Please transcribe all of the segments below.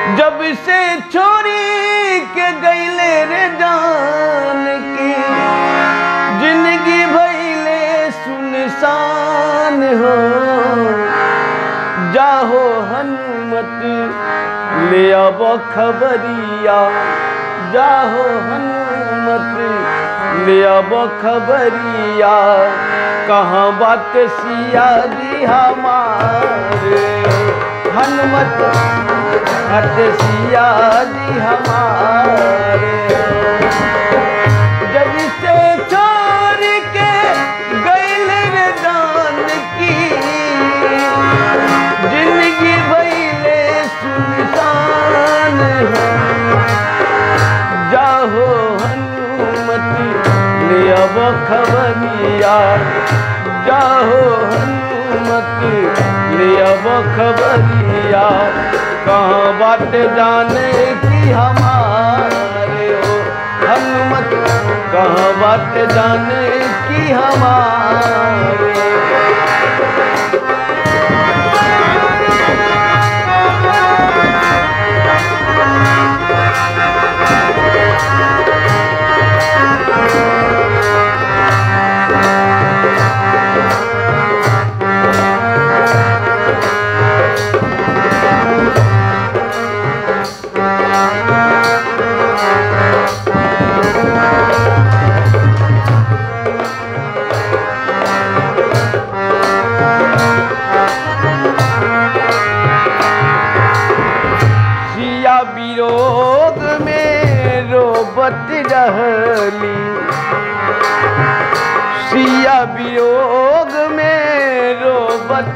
जब से छोरी के गईले रे जान की जिंदगी भैले सुनसान हो जाहो हनुमत ले अब खबरिया जाहो हनुमत ले अब खबरिया कहाँ बात सिया दी हमारे हनुमत हट सिया दी हमारे जब से छोड़ के गैल रे दान की जिंदगी भैले सुनसान है जाहो हनुमति ले अब खबरिया जाहो हनुमति ले अब खबरिया कहाँ बात जाने की हमारे हो हनुमत कहाँ बात जाने की हमारे सिया विरोध में रोबत रहली सिया वियोग में रोबत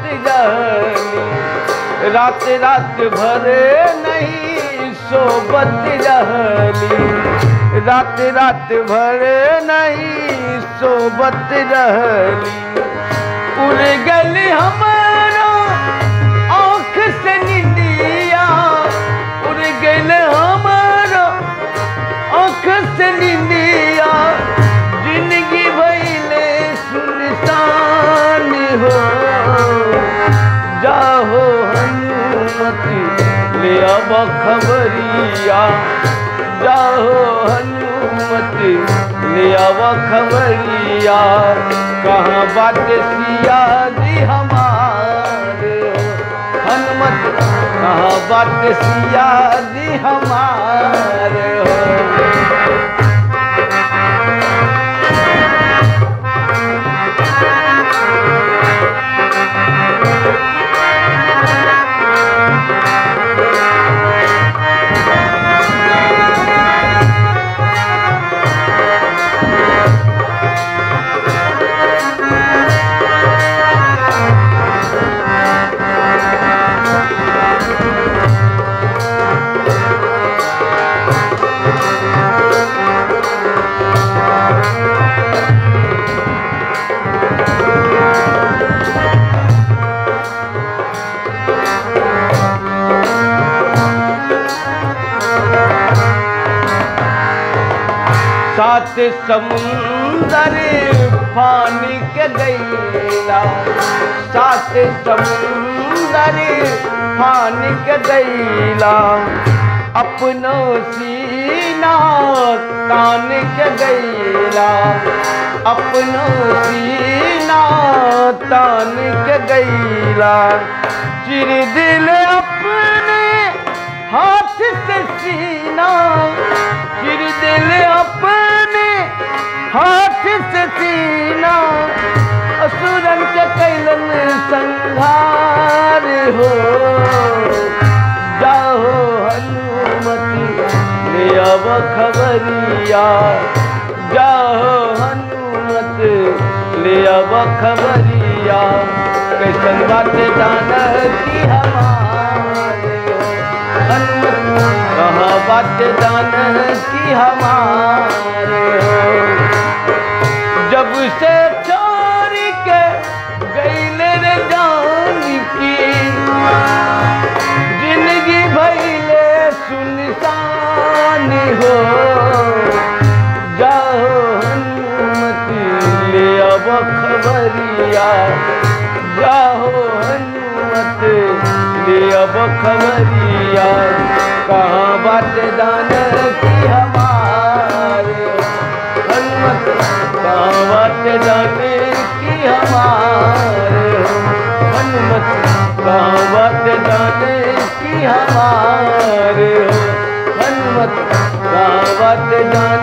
रहली रात रात भर नहीं सोबत रहली रात रात भर नहीं सोबत रहली उड़ गली हमारा आँख से निंदिया उड़ गल हमारा आँख से निंदिया जिंदगी भैले सुनसान हो जाहो हनुमति ले अब खबरिया जाहो हनुमति ले अब खबरिया कहाँ बात सिया जी हमारे हनुमत कहाँ बात सिया जी हमारे हो सात समुंदर पानी के गैला सात समुंदर पानी के गैला अपनो सीना तान के गैला अपनो सीना तान के गैला चिर दिल अपने हाथ से सीना चिर दिल अपने हाथ से सीना असुरन के कैलन संहार हो जाहो हनुमति ले अब खबरिया जाहो हनुमत ले अब खबरिया कैसन बात जाना की हमारे हनुमत कहाँ बात जाना की हमारे हो जब से छोड़ के गईले रे जान की जिंदगी भैले सुनसान हो जाहो हनुमति ले अब खबरिया जाहो हनुमत ले अब खबरिया कहाँ बात दान की हमारे हनुमत कहाँ बात दान की हमारे हनुमत कहाँ बात दान की हमारे हनुमत कहाँ बात दान